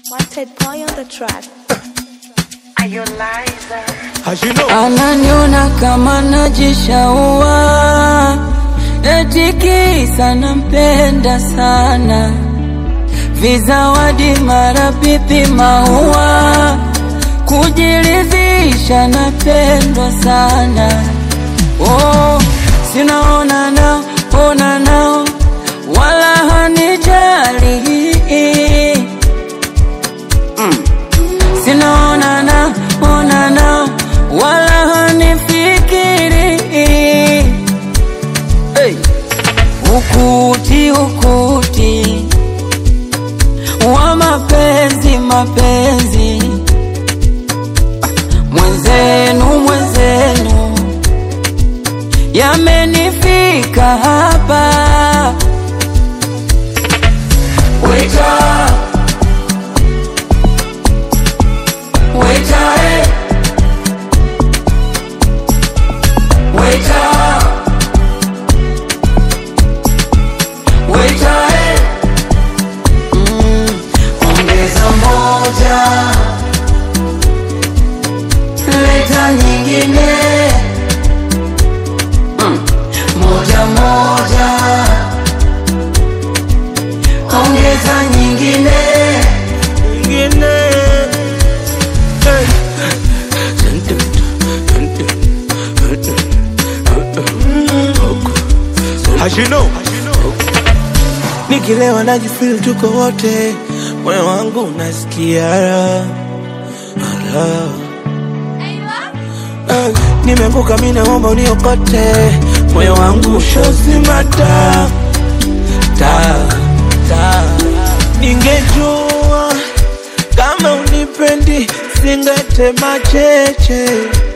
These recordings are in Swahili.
Wanted boy on the track. Are you liar? As you know, Ananiona kama najishaua, eti kisa nampenda sana, vizawadi mara pipi maua, kujiridhisha napendwa sana. Oh, sinaona nao, ona nao, wala hanijali sinaona nao, ona nao, wala hanifikiri. Hey. Ukuti ukuti wa mapenzi mapenzi, mwenzenu mwenzenu, yamenifika hapa. Waiter, waiter, eh. Waiter, waiter, eh. Mm, ongeza moja, leta nyingine. Mm, moja moja, ongeza nyingine. nyingine. Hey. As you know, nikilewa najifeel tuko wote, moyo wangu unasikia raha. Raha. Eh, nimeanguka mi naomba uniokote, moyo wangu ushazima taa taa taa. Ningejua kama unipendi singetema cheche,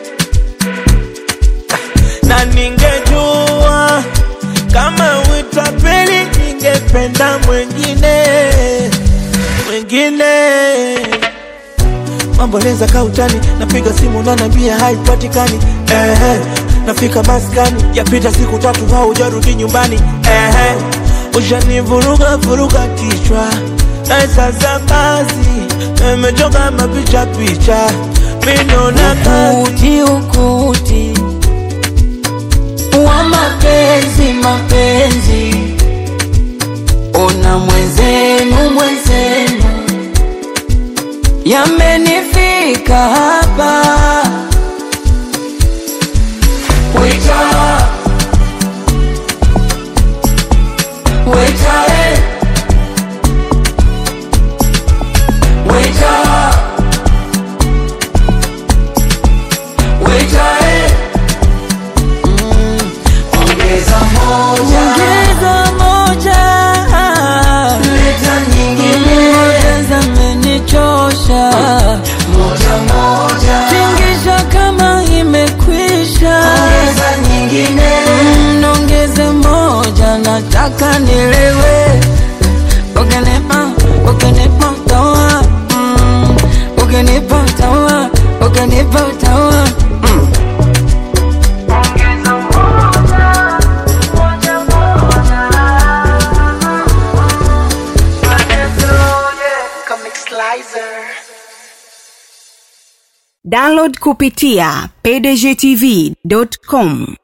na ningejua kama uitapeli ningependa mwengine mwengine mamboleza kautani, napiga simu nanambia haipatikani. Ehe, nafika maskani, yapita siku tatu haujarudi nyumbani. Ehe, ushanivuruga vuruga kichwa na sasa basi, nimechoka mapicha picha, minona kazi ukuti ukuti wa mapenzi mapenzi, ona mwenzenu mwenzenu, yamenifika hapa. Waiter, waiter, eh. Waiter, waiter, eh. Ongeza moja, ongeza moja, leta nyingine, ongeza menichosha, moja moja, tingisha kama imekwisha, ongeza nyingine, mm, ongeze moja, nataka nilewe, ukinipa, ukinipa utawa, mm, ukinipa utawa, ukinipa utawa, mm. Comic Slicer. Download kupitia pdgtv.com.